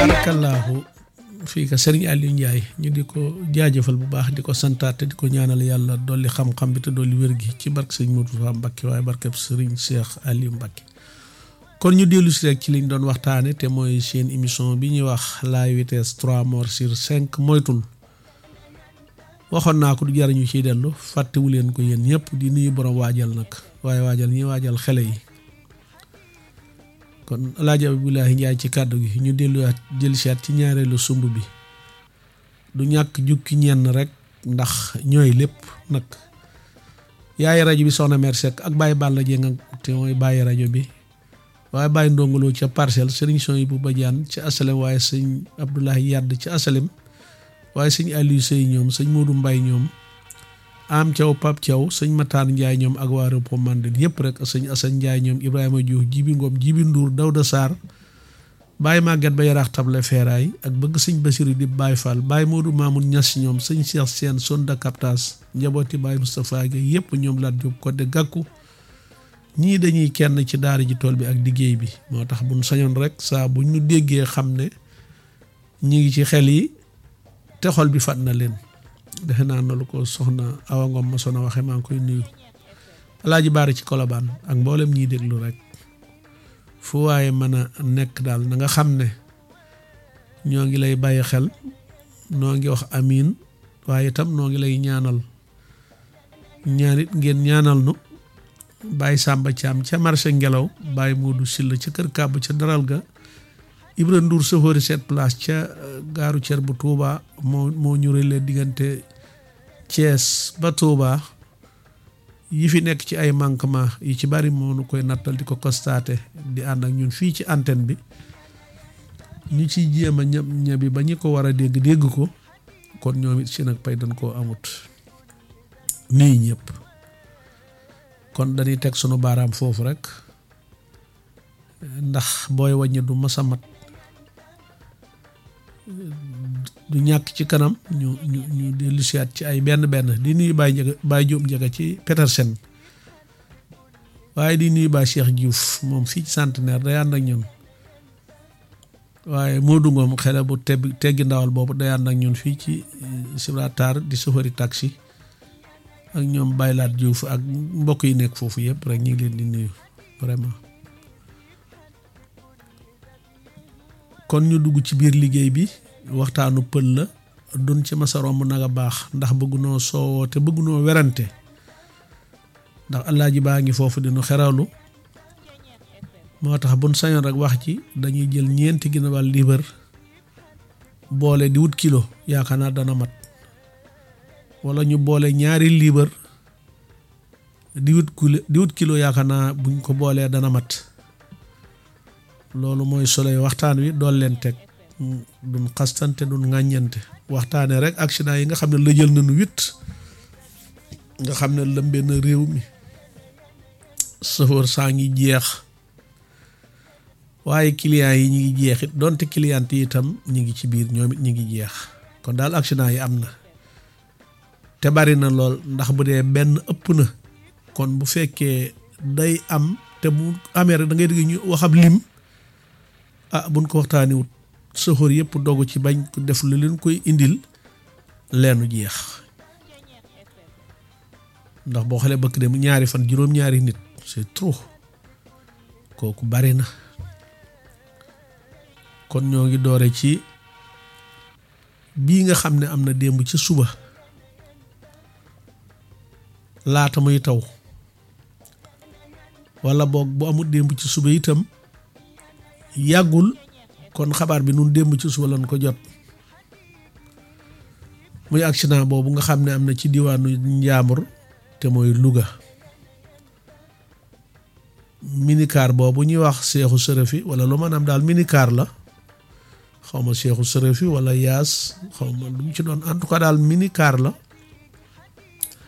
tabaarakallaahu fii ka sëriñ Aliou Ndiaye ñu di ko jaajëfal bu baax di ko santaat te di ko ñaanal yàlla dolli xam-xam bi te dolli wér gi ci barke sëriñ Modou Fa Mbacké waaye barkeb sëriñ Cheikh Aliou Mbacké kon ñu dellu si rek ci liñ doon waxtaane te mooy seen émission bi ñuy wax la vitesse trois morts sur cinq moytul waxoon naa ko du jar ñu ciy dellu fàttewu leen ko yéen ñëpp di nuyu borom waajal nag waaye waajal ñi waajal xele yi kon alaaji Abdoulaye Njaay ci kàddu gi ñu delluwaat jël siyaat ci ñaareelu sumb bi du ñàkk jukki ñenn rek ndax ñooy lépp nag yaay rajo bi soxna Mer Seck ak Baye Balla Dieng te mooy bàyyi rajo bi waaye Baye ndongoloo ca parcelle sëriñ son yi bu bajaan ci asalem waaye sëñ Abdoulaye Yadd ci asalem waaye sëñ Aliou Sey ñoom sëñ Modou Mbaye ñoom am Thiaw Pape Thiaw sëñ Matar Ndiaye ñoom ak waa Repo Mandel yëpp rek sëñ Assane Ndiaye ñoom Ibrahima Diouf Jibi Ngom Jibi Ndour Dawda Sarr Baye Maguette ba yaraax table feeraay ak bëgg sëñ Basiru di Baye Fall Baye Modou Mamoun Niass ñoom sëñ Cheikh Sène Sonda Captas njabooti Baye Moustapha Gueye yëpp ñoom laat jóg ko de gàkku ñii dañuy kenn ci daara ji tool bi ak liggéey bi moo tax buñ sañoon rek saa bu ñu déggee xam ne ñi ngi ci xel yi te xol bi fat na leen defe naa na lu ko soxna Awa Ngom ma sona waxe maa ngi koy nuyu alaaji baari ci kolobaan ak mboolem ñiy déglu rek fu waaye mën a nekk daal na nga xam ne ñoo ngi lay bàyyi xel noo ngi wax amiin waaye itam noo ngi lay ñaanal ñaanit ngeen ñaanal nu bàyyi Samba Thiam ca marché ngelaw bàyyi Modou Silla ca kër kàbb ca daral ga Ibra Ndour sofóori sept place ca gaaru cer bu Touba moo moo ñu rële diggante Thiès ba Touba yi fi nekk ci ay manquement yi ci bari moo nu koy nattal di ko constaté di ànd ak ñun fii ci antenne bi ñu ciy jéem a ñëb ñëbi ba ñi ko war a dégg dégg ko kon ñoom it si nag pay dañ koo amut nii ñëpp kon dañuy teg sunu baaraam foofu rek ndax booy wàññi du masa mat du ñàkk ci kanam ñu ñu ñu dellu siyaat ci ay benn benn di nuyu Baye Njaga Baye Jóob Njaga ci Petersen waaye di nuyu Baye Cheikh Diouf moom fii ci centenaire day ànd ak ñun waaye Modou Ngom xele bu teb teggi ndawal boobu day ànd ak ñun fii ci Gibraltar di sofëri taxi ak ñoom baylaat Diouf ak mbokk yi nekk foofu yëpp rek ñu ngi leen di nuyu vraiment kon ñu dugg ci biir liggéey bi waxtaanu pël la dun ci masa romb nag a baax ndax bëggunoo soowoo te bëggunoo werante ndax allaaji baa ngi foofu dinu xeralu moo tax buñ sañoon rek wax ci dañuy jël ñeenti ginawal liibar boole di wut kilo yaakaar naa dana mat wala ñu boole ñaari liibar di wut kilo di wut kilo yaakaar naa buñ ko boolee dana mat loolu mooy soloy waxtaan wi dool leen teg duñ xastante duñ ŋàññante waxtaane rek accident yi nga xam ne la jël nañu wit nga xam ne lëmbee na réew mi sëfoor saa ngi jeex waaye clients yi ñi ngi jeex it donte client yi itam ñi ngi ci biir ñoom it ñi ngi jeex kon daal accident yi am na te bari na lool ndax bu dee benn ëpp na kon bu fekkee day am te bu amee rek da ngay dégg ñu waxab lim ah buñ ko waxtaani wut sëfoor yëpp dogu ci bañ ko def lu leen koy indil leenu jeex ndax boo xoolee bëkk dem ñaari fan juróom-ñaari nit c'est trop kooku bari na kon ñoo ngi doore ci bii nga xam ne am na démb ci suba laata muy taw wala boog bu amul démb ci suba itam yàggul kon xabaar bi nun démb ci suba lañ ko jot muy accident boobu nga xam ne am na ci diwaanu Njaambur te mooy Louga minicar boobu ñuy wax seexu sërëfi wala lu maanaam daal minicar la xaw ma seexu sërëfi wala yaas xaw ma lu mu ci doon en tout cas daal minicar la